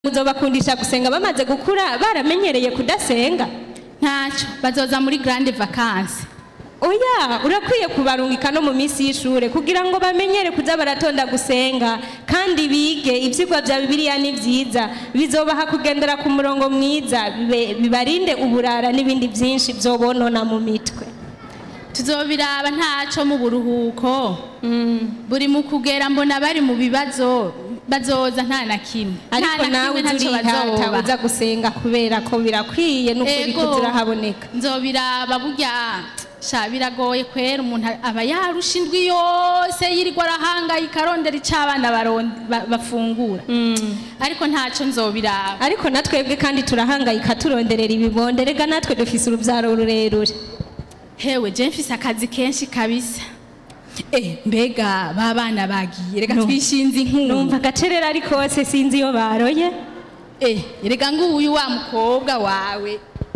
muzobakundisha gusenga bamaze gukura baramenyereye kudasenga ntacyo bazoza muri grande vacances oya urakwiye kubarungika no mu minsi y'ishure kugira ngo bamenyere kuza baratonda gusenga kandi bige ivyigwa vya bibiliya ni vyiza bizobaha kugendera ku murongo mwiza bibe- bibarinde uburara n'ibindi vyinshi vyobonona mu mitwe tuzobiraba ntacyo mu buruhuko buri mu kugera mbona bari mu bibazo bazoza nta na kimwe Nta ariko na nawe kimwe uza ntacyo urihata bazoba. uza gusenga kubera ko birakwiye n'ukuri Ego. kuza urahaboneka nzobiraba burya sha biragoye kwera umuntu aba yarusha indwi yose yirirwa arahangayika arondera icyo abana baron- ba- bafungura ariko ntacyo nzobiraba ariko natwebwe kandi turahangayika turonderera ibibondo rega natwe dufise uruvyaro rurerure hewe je mfise akazi kenshi kabisa eh mbega ba bana bagiye reka No. twishinze inkuru numva agacerera ari kose sinzi iyo baroye eh reka nguyu wa mukobwa wawe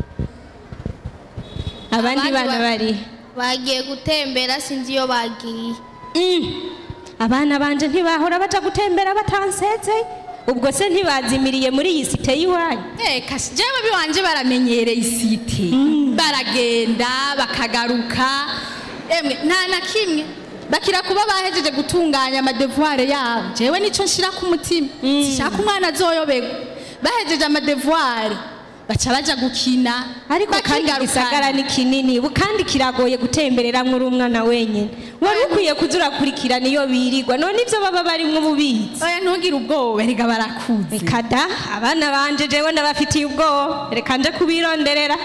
abandi Abandi bana ba- bari bagiye gutembera sinzi iyo bagiye Mm. abana banje ntibahora baja gutembera batanseze ubwo se ntibazimiriye muri iyi site y'iwanyu eh kashi jewe biwanje baramenyereye isite baragenda bakagaruka emwe nta na kimwe bakira kuba bahejeje gutunganya amadevuare yabo jewe nico nshira ku mutima sishaka umwana azoyoberwa bahejeje amadevuare baca baja gukina ariko kandi bakigarukana. igisagara ni kinini bu- kandi kiragoye gutembereramwo uri umwana wenyine wari ukwiye kuza urakurikirana iyo birirwa none ivyo baba barimwo ububizi oya ntugire ubwoba reka barakuze reka da abana banje jewe ndabafitiye ubwoba reka nje kubironderera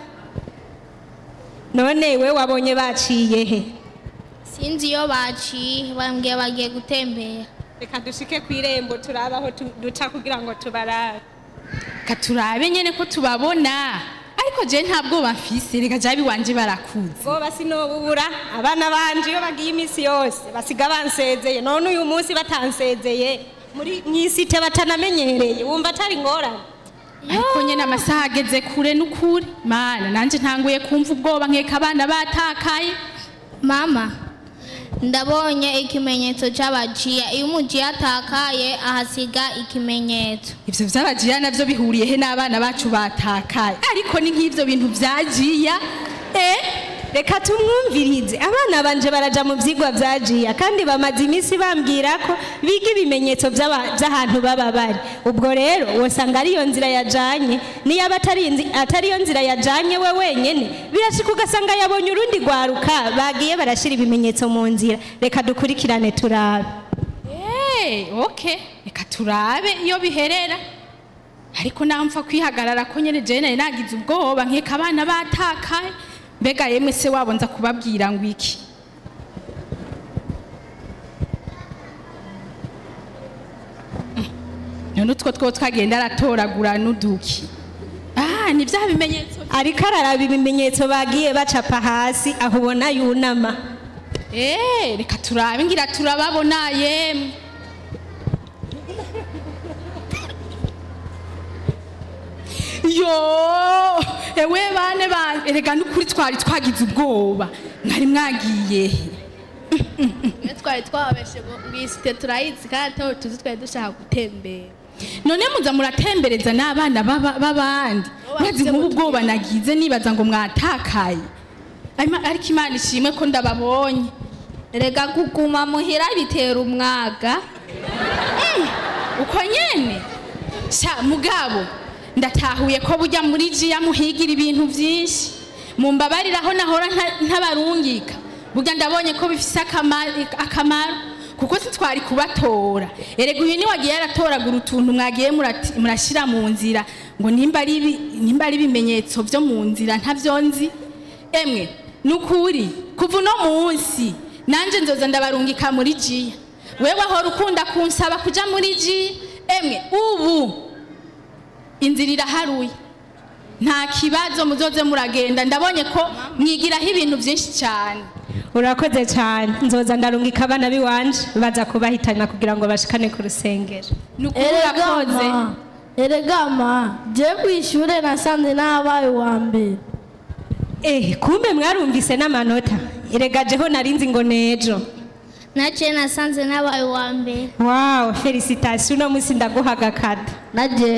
none we wabonye baciye he sinzi iyo baciye bambwiye bagiye gutembera reka dushike ku irembo turabe aho tu- duca kugira ngo tubarabe katurabe nyene ko tubabona ariko je nta bwoba mfise reka jabi wanje barakuze ubwoba sinobubura abana banje iyo bagiye iminsi yose basiga bansezeye none uyu munsi batansezeye muri mw'isite batanamenyereye wumva atari ingorane ariko nyene amasaha ageze kure n'ukuri mana nanje ntanguye kumva ubwoba nkeka abana batakaye mama ndabonye ikimenyetso cy'abaciya iyo umuciye atakaye ahasiga ikimenyetso ivyo vy'abajiya navyo bihuriye he n'abana bacu batakaye ariko ni nk'ivyo bintu vyajiya eh reka tumwumvirize abana banje baraja mu vyigwa vya jiya kandi bamaze iminsi bambwira ko biga ibimenyetso vy'aba- vy'ahantu baba bari ubwo rero wosanga ariyo nzira yajanye niyo aba atari inzi- atariyo nzira yajanye we wenyene birashika ugasanga yabonye urundi rwaruka bagiye barashira ibimenyetso mu nzira reka dukurikirane turabe Eh, okay reka turabe iyo biherera ariko naho mpfa kwihagarara ko nyene jewe nari nagize ubwoba nkeka abana batakaye mbega yemwe se wabo nza kubabwira ngo iki Mm. none utwo two twagenda aratoragura n'uduki ah ni vya bimenyetso ariko araraba ibimenyetso bagiye bacapa hasi aho ubona yunama Eh, reka turabe ngira turababona yemwe yo ewe bane bane erega n'ukuri twari twagize ubwoba mwari mwagiye he Iyo twari twababeshe ngo iyi site turayizi kandi tuba tuzi twari dushaka gutembera none muza muratembereza n'abana b'aba- b'abandi maze nk'ubu ubwoba nagize nibaza ngo mwatakaye Arima- ariko imana ishimwe ko ndababonye reka kuguma muhira bitera umwaga uko nyene sha mugabo ndatahuye ko bujya muri jiya muhigira ibintu byinshi mumbabariraho nahora nta- ntabarungika burya ndabonye ko bifise akama- akamaro kuko sitwari kubatora erega uyu niwagiye aratoragura utuntu mwagiye murati- murashira mu nzira ngo nimba ari ibi- nimba ari ibimenyetso byo mu nzira ntavyo nzi emwe nukuri kuva uno munsi nanje nzoza ndabarungika muri jiya wewe ahora ukunda kunsaba kuja muri ji emwe ubu inzira iraharuye nta kibazo muzoze muragenda ndabonye ko mwigiraho ibintu byinshi cyane urakoze cyane nzoza ndarungika abana biwanje baza kubahitana kugira ngo bashikane ku rusengero ni ukuri urakoze Eregama, eregama, je kwishure nasanze nabaye uwa mbere. eh kumbe mwarumvise n'amanota erega jeho narinzi ngo nejo naciye nasanze nabaye uwa mbere wawu felicitasiyo uno munsi ndaguha agakado naje